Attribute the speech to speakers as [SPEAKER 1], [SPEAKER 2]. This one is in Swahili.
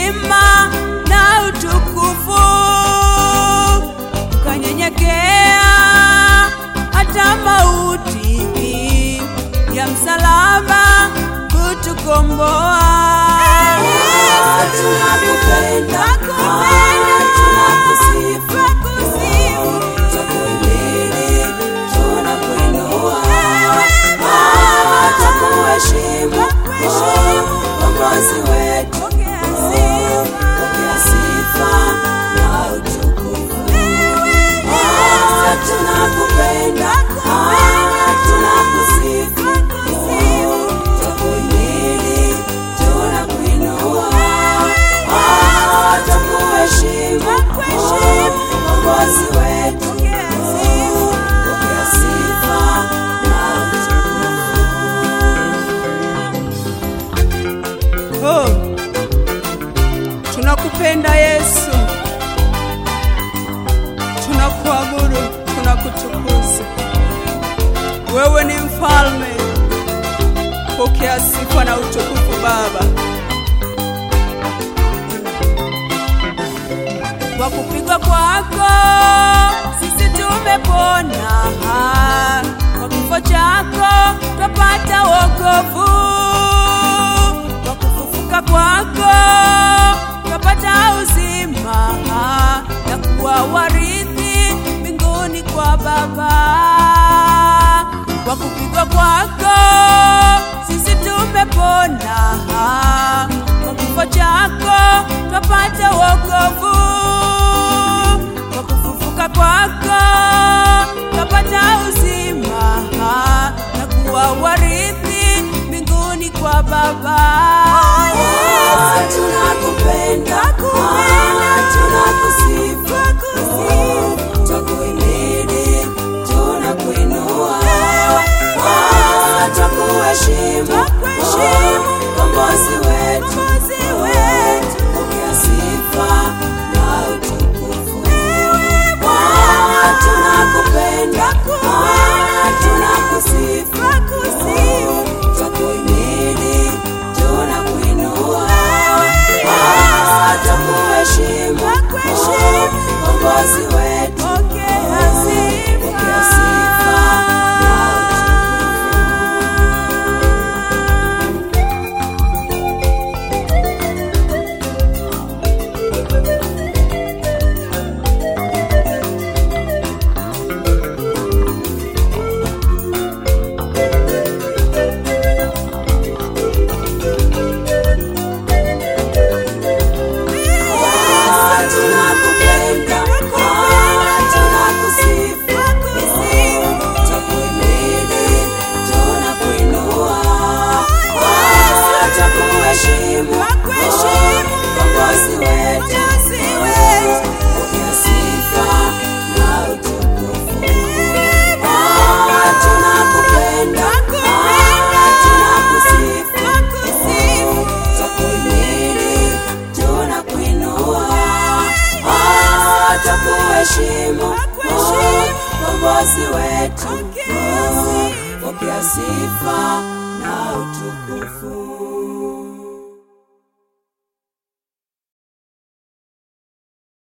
[SPEAKER 1] heshima na utukufu, ukanyenyekea hata mauti ya msalaba kutukomboa.
[SPEAKER 2] Tunakupenda, tunakusifu, tukuhimidi, tunakuinua, tukuheshimu, Mwokozi wetu. Pokea sifa na utukufu. Ah, tunakupenda, ah, tunakusifu, tukuhimidi, tunakuinua, ah, tukuheshimu, Mwokozi wetu. Pokea sifa na
[SPEAKER 1] Oh, tunakupenda Yesu, tunakuabudu, tunakutukuza. Wewe ni mfalme, pokea sifa na utukufu Baba. Kwa kupigwa kwako sisi tumepona, kwa kifo chako twapata wokovu, kwa kufufuka kwako twapata uzima na kuwa warithi mbinguni kwa Baba. Kwa kupigwa kwako sisi tumepona, kwa kifo chako twapata wokovu, kwa kufufuka kwako twapata uzima na kuwa warithi mbinguni kwa Baba.
[SPEAKER 2] Ah, tunakupenda, ah, tunakusifu, tukuhimidi, tunakuinua, ah, tukuheshimu, Mkombozi wetu. Pokea sifa na utukufu. Ah, tunakupenda, ah, tunakusifu, tukuhimidi, tunakuinua, ah, tukuheshimu, Mkombozi wetu. Pokea sifa na Ah, tunakupenda, ah, tunakusifu, tukuhimidi, tunakuinua, ah, tukuheshimu, Mkombozi wetu. Pokea sifa na utukufu. Ah, tunakupenda, ah, tunakusifu, tukuhimidi, tunakuinua, ah, tukuheshimu, Mkombozi wetu. Pokea sifa na utukufu.